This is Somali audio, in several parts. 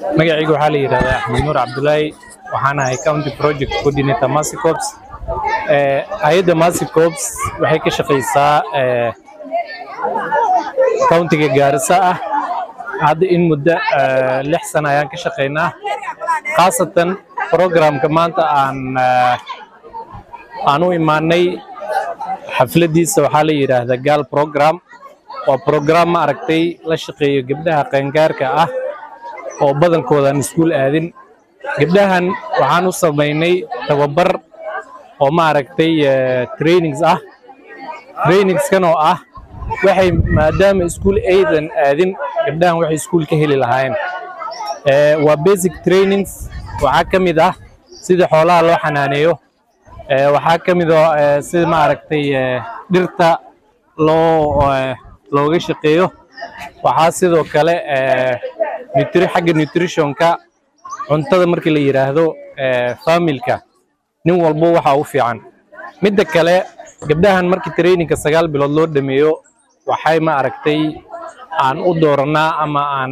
magacayga waxaa la yidhahdaa axmed nuur cabdulaahi waxaan ahay county project coordinator massicops hay-adda massicops waxay ka shaqaysaa countiga gaarisa ah hadda in muddo lix sana ayaan ka shaqaynaa khaasatan programka maanta aan aan u imaanay xafladiisa waxaa la yidhaahdaa gaal program waa program ma aragtay la shaqeeyo gabdhaha qaangaarka ah oo badankooda aan iskuul aadin gabdhahan waxaan u samaynay tababar oo ma aragtay trainings ah trainingskan oo ah waxay maadaama iskuul aydan aadin gabdhahan waxay iskuul ka heli lahaayeen waa basic trainings waxaa ka mid ah sida xoolaha loo xanaaneeyo waxaa ka mid oo sida ma aragtay dhirta loo looga shaqeeyo waxaa sidoo kale xagga nutritionka cuntada markii la yidhaahdo familka nin walbo waxa u fiican midda kale gabdhahan markii trainingka sagaal bilood loo dhameeyo waxay ma aragtay aan u dooranaa ama aan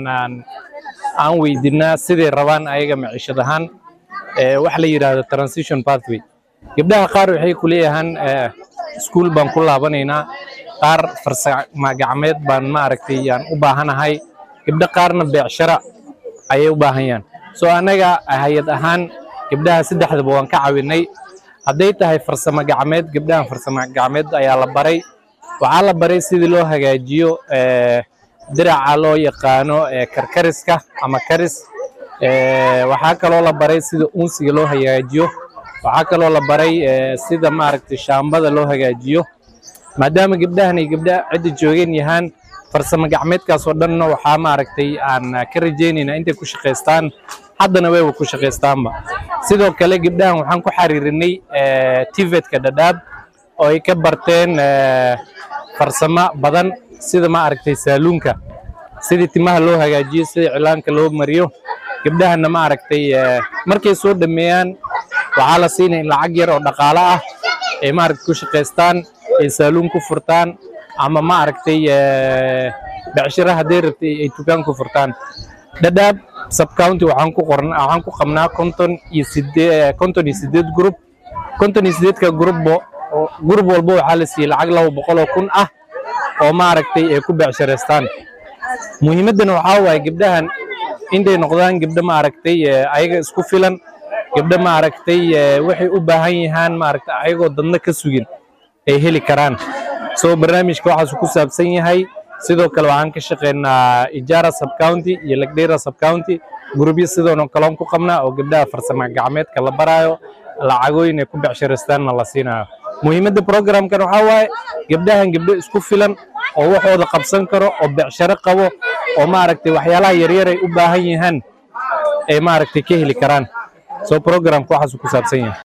aan weydiinaa siday rabaan ayaga maciishad ahaan wax la yidhaahdo transition pathway gabdhaha qaar waxay ku leeyahaan iskuul baan ku laabanaynaa qaar farsama gacmeed baan ma aragtay aan u baahanahay gabdho qaarna beecshara ayay u baahanyaan soo annaga hay-ad ahaan gabdhaha saddexdaba waan ka caawinay hadday tahay farsamo gacmeed gabdhahan farsamo gacmeed ayaa la baray waxaa la baray sidii loo hagaajiyo diraca loo yaqaano karkariska ama karis waxaa kaloo la baray sida unsiga loo hagaajiyo waxaa kaloo la baray sida maaragtay shaambada loo hagaajiyo maadaama gabdhahan ay gabdha cidda joogeen yahaan farsamo gacmeedkaas oo dhanna waxaa maaragtay aan ka rajaynaynaa intay ku shaqaystaan haddana wayba ku shaqaystaanba sidoo kale gabdhahan waxaan ku xariirinay tivetka dhadhaab oo ay ka barteen farsamo badan sida ma aragtay saaluunka sidii timaha loo hagaajiyo sida cilaanka loo mariyo gabdhahanna ma aragtay markay soo dhameeyaan waxaa la siinaya in lacag yar oo dhaqaale ah ay maaragtay ku shaqaystaan ay saaluun ku furtaan ama ma aragtay becshira hadday rabtay ay tukaan ku furtaan dhadhaab subcounty waxaan ku qorna waxaan ku qabnaa konton iyo sidee konton iyo sideed group konton iyo sideedka groupbo group walba waxaa la siiyey lacag laba boqol oo kun ah oo maaragtay ay ku becshiraystaan muhiimaddana waxaa waaye gabdhahan intay noqdaan gabdho maaragtay ayaga isku filan gabdho maaragtay waxay u baahan yahaan maaragtay ayagoo dadna ka sugin ay heli karaan soo barnaamijka waxaasu ku saabsan yahay sidoo kale waxaan ka shaqaynaa ijaara subcounty iyo lagdheera subcounty gurubyo sidoona kaloon ku qabnaa oo gabdhaha farsamo gacmeedka la baraayo lacagooyin ay ku becshiraystaanna la siinayo muhiimadda programkan waxaa waaye gabdhahan gabdho isku filan oo waxooda qabsan karo oo becsharo qabo oo maaragtay waxyaalaha yaryar ay u baahan yahaan ay maaragtay ka heli karaan soo programka waxaasu ku saabsan yahay